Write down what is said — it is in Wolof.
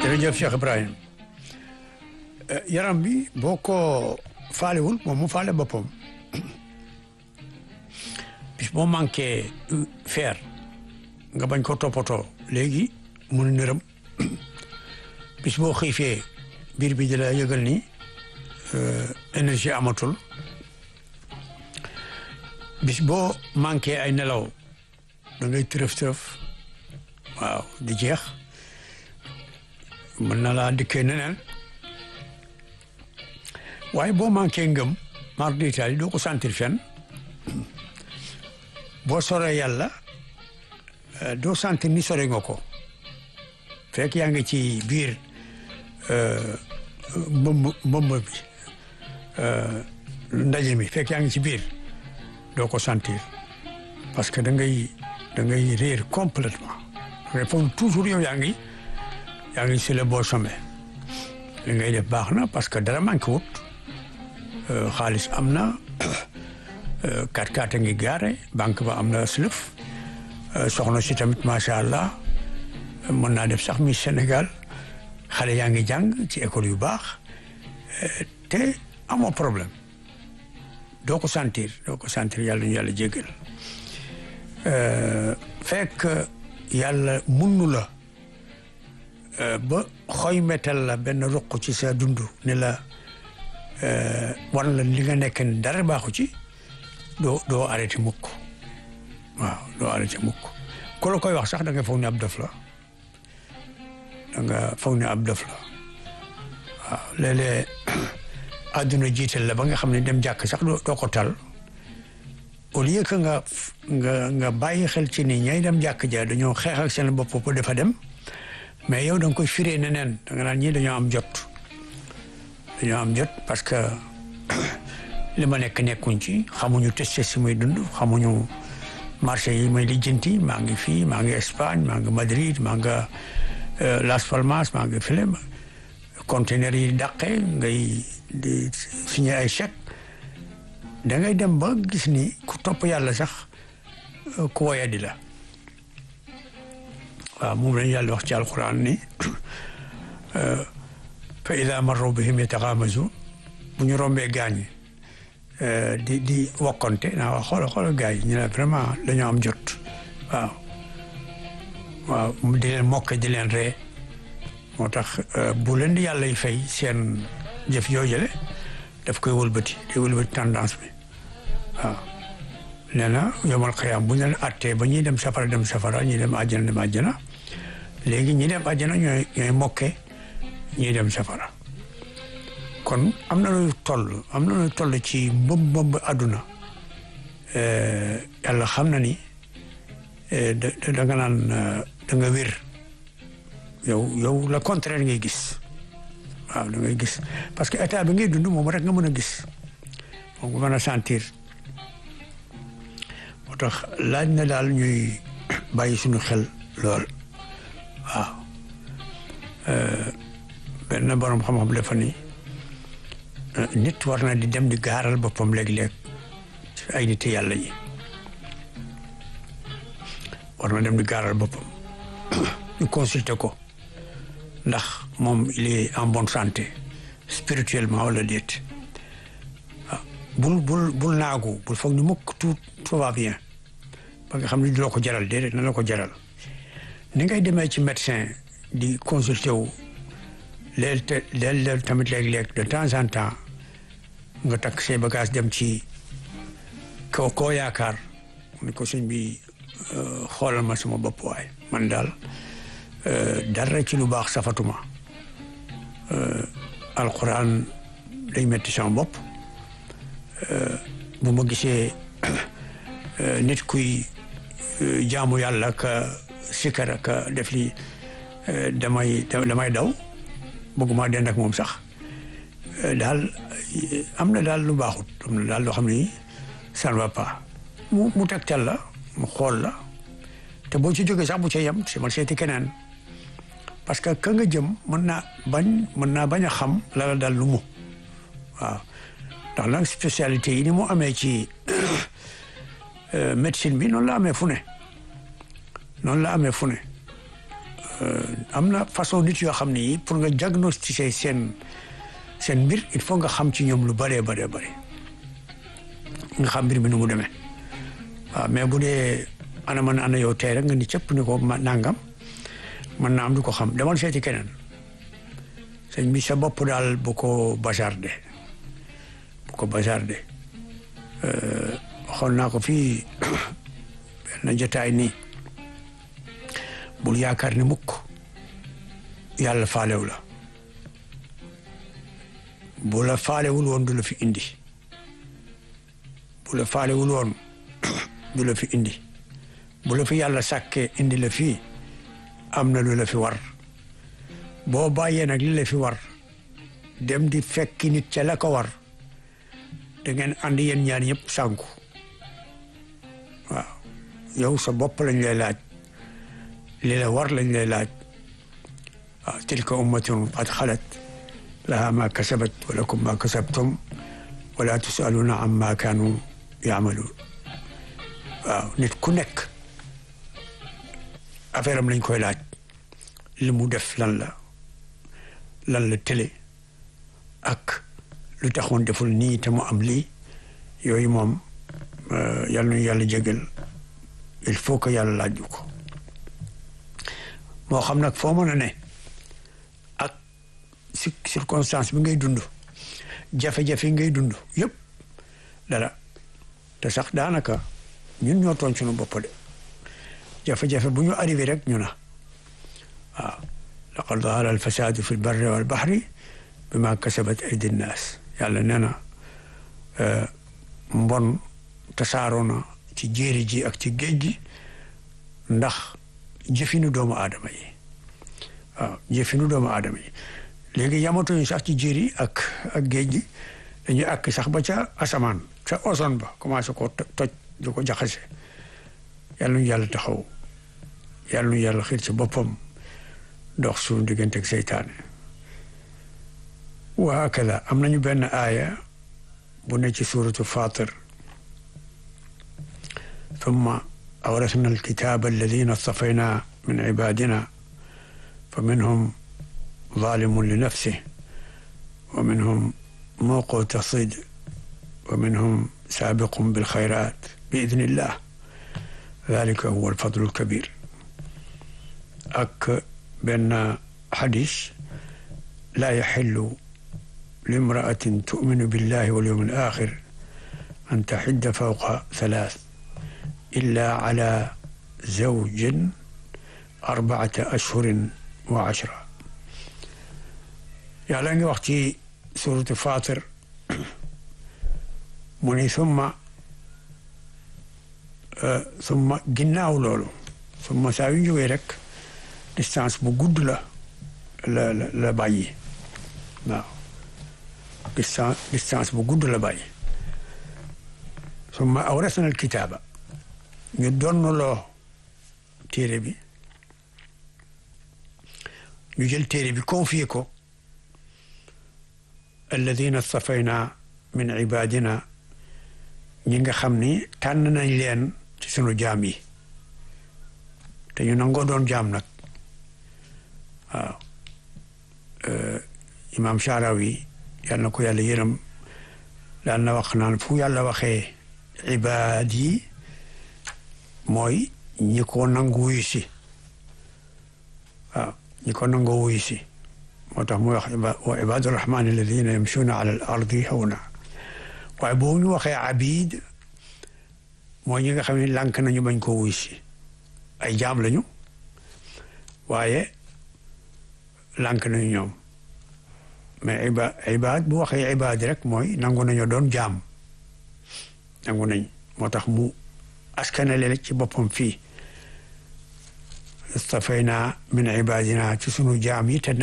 jërëjëf Cheikh Ibrahim yaram bi boo ko faalewul moom mu faale boppam bis boo manqué fer nga bañ ko toppatoo léegi mun nërëm bis boo xiifee biir bi di la yëgal ni énergie amatul bis boo manqué ay nelaw da ngay tërëf tërëf waaw di jeex mën na laa dikkee neneen waaye boo manqué ngëm mar d'Italie doo ko sentir fenn boo soree yàlla doo sentir ni sore nga ko fekk yaa ngi ci biir mbëmb mbëmb bi ndaje mi fekk yaa ngi ci biir doo ko sentir parce que da ngay da ngay réer complètement da ngay foog toujours yow yaa ngi yaa ngi sur le bon chemin li ngay def baax na parce que dara manqué wut xaalis am na kat kat a ngi gaare banque ba am na slëf soxna si tamit macha allah mën naa def sax mi Sénégal xale yaa ngi jàng ci école yu baax te amoo problème doo ko sentir doo ko sentir yàlla ñu yàlla jéggal fekk yàlla munnu la ba xoy metal la benn ruq ci sa dund ne la wan la li nga nekk ni dara baaxu ci doo doo arrêté mukk waaw doo arrêté mukk ku la koy wax sax da nga foog ne ab dof la da nga foog ne ab dof la waaw léeg-léeg àdduna jiital la ba nga xam ne dem jàkk sax doo ko tal au lieu que nga nga nga bàyyi xel ci ni ñay dem jàkk ja dañoo xeex ak seen bopp ba dafa dem mais yow da nga koy firee neneen da nga naan ñii dañoo am jot dañoo am jot parce que li ma nekk nekkuñ ci xamuñu testé si muy dund xamuñu marché yi may lijjanti maa ngi fii maa ngi Espagne maa ngi Madrid maa nga Las Palmas maa ngi file conteneur yi dàqee ngay di signé ay chèque da ngay dem ba gis ni ku topp yàlla sax ku woyadi la waaw moom lañu yàlla wax ci alquran ni fa ida marru bihim yataxaamazuun bu ñu rombee gaañi di di wokkonte naa wax xoola xoola gars yi ñu ne vraiment dañoo am jot waaw waaw di leen mokke di leen ree moo tax bu leen di yàlla y fay seen jëf yoo jële daf koy wëlbati day wëlbati tendance bi waaw nee na yomal xëyaam bu ñu leen attee ba ñuy dem safara dem safara ñuy dem àjjana dem àjjana léegi ñi dem àjjana ñooy ñooy mokke ñuy dem safara kon am na luy toll am na luy toll ci mbëb mbëb àdduna yàlla xam na ni da da nga naan da nga wér yow yow le contraire ngay gis waaw da ngay gis parce que état bi ngay dund moom rek nga mën a gis moom nga mën a sentir moo tax laaj na daal ñuy bàyyi suñu xel lool waaw benn borom xam-xam dafa ni nit war na di dem di gaaral boppam léeg-léeg ci ay nit yàlla yi war na dem di gaaral boppam ñu consulter ko ndax moom il est en bonne santé spirituellement wala déet waaw bul bul bul naagu bul foog ni mukk tout tout va bien ba nga xam ne du la ko jaral déedéet na la ko jaral ni ngay demee ci médecin di consulter wu léeg te léeg tamit léeg-léeg de temps en temps nga takk say bagage dem ci koo koo yaakaar ni ko sëñ bi xoolal ma sama bopp waay man daal dara ci lu baax safatuma alquran day metti sama bopp bu ma gisee nit kuy jaamu yàlla ka sikkar ka def li damay damay daw bëgguma dend ak moom sax daal am na daal lu baaxut am na daal loo xam ni ça ne va pas mu mu tegtal la mu xool la te boo ci jógee sax bu ca yem si man seeti keneen parce que ka nga jëm mën naa bañ mën naa bañ a xam la la daal lu mu waaw ndax nag spécialité yi ni mu amee ci médecine bi noonu la amee fu ne noonu la amee fu ne am na façon nit yoo xam ne yi pour nga diagnostiquer seen seen mbir il faut nga xam ci ñoom lu bëree bëree bëri nga xam mbir mi nu mu demee waaw mais bu dee ana man ana yow tey rek nga ni cëpp ni ko ma nangam man naa am du ko xam demal seeti keneen sëñ bi sa bopp daal bu ko bazardé bu ko bazardé xool naa ko fii benn jotaay nii bul yaakaar ni mukk yàlla faalew la bu la faalewul woon du la fi indi bu la faalewul woon du la fi indi bu la fi yàlla sàkkee indi la fii am na lu la fi war boo bàyyee nag li la fi war dem di fekki nit ca la ko war da ngeen ànd yéen ñaar ñëpp sànku waaw yow sa bopp lañ lay laaj li la war lañ lay laaj waaw tilka ummatun qad xalat laha ma kasabat wa lakum ma kasabtum wala tusaluna amma kaanu yaamaluun waaw nit ku nekk affaire am lañ koy laaj li mu def lan la lan la télé ak lu taxoon deful nii te mu am lii yooyu moom yal na yàlla jégal il faut que yàlla laaj ñu ko moo xam nag foo mën a ne ak circonstance bi ngay dund jafe-jafe ngay dund yëpp dara te sax daanaka ñun ñoo tooñ suñu bopp de jafe-jafe bu ñu arrivé rek ñu na waaw laqad zahara al fasadu fi lbarri wal bahri bima kasabat aydi nnaas yàlla nee na mbon tasaaroo na ci jéeri ji ak ci géej gi ndax jëfinu doomu aadama yi waaw jëfinu doomu aadama yi léegi yamatuñu sax ci jéeri ak ak géej gi dañuy àkk sax ba ca asamaan ca ozone ba commencé ko toj di ko jaxase yàlla ñu yàlla taxaw yàlla ñu yàlla xiir ci boppam dox suñu diggante ak seytaane wa hakada am nañu benn aaya bu ne ci suuratu Faatir thumma awrasna alkitaaba alladina stafayna min ibadina fa minhum zalimun li nafsih wa minhum muqtasid wa minhum saabiqun bilxayrat bi idnillah dalika huwa alfadlu alkabir ak benn xadis laa yaxillu limraatin tuminu billahi wal yawmi al axir an taxidda fawqa thalath illa ala zawjin arbaata ashhurin wa ashra yàlla ngi wax ci suratu Faatir mu ni summa summa ginnaaw loolu summa saa yu jógee rek distance bu gudd la la la la bàyyi waaw distance distance bu gudd la bàyyi summa awrasna alkitaaba ñu donnaloo téere bi ñu jël téere bi confié ko alladina stafayna min ibadina ñi nga xam ni tànn nañ leen ci sunu jaam yi te ñu nangoo doon jaam nag waaw imaam Sharawi yal na ko yàlla yërëm daan na wax naan fu yàlla waxee ibaad yi mooy ñi ko nangu wuyu si waaw ñi ko nangu wuyu si moo tax muy wax wa ibaadu rahmaan alladina yamshuuna ala al ardi hawna waaye boo ñu waxee abid mooy ñi nga xam ne lànk nañu bañ ko wuyu si ay jaam lañu waaye lànk nañu ñoom mais iba ibaad bu waxee ibaad rek mooy nangu nañu doon jaam nangu nañ moo tax mu askanale ci boppam fii istafayna min ibadina ci sunu jaam yi te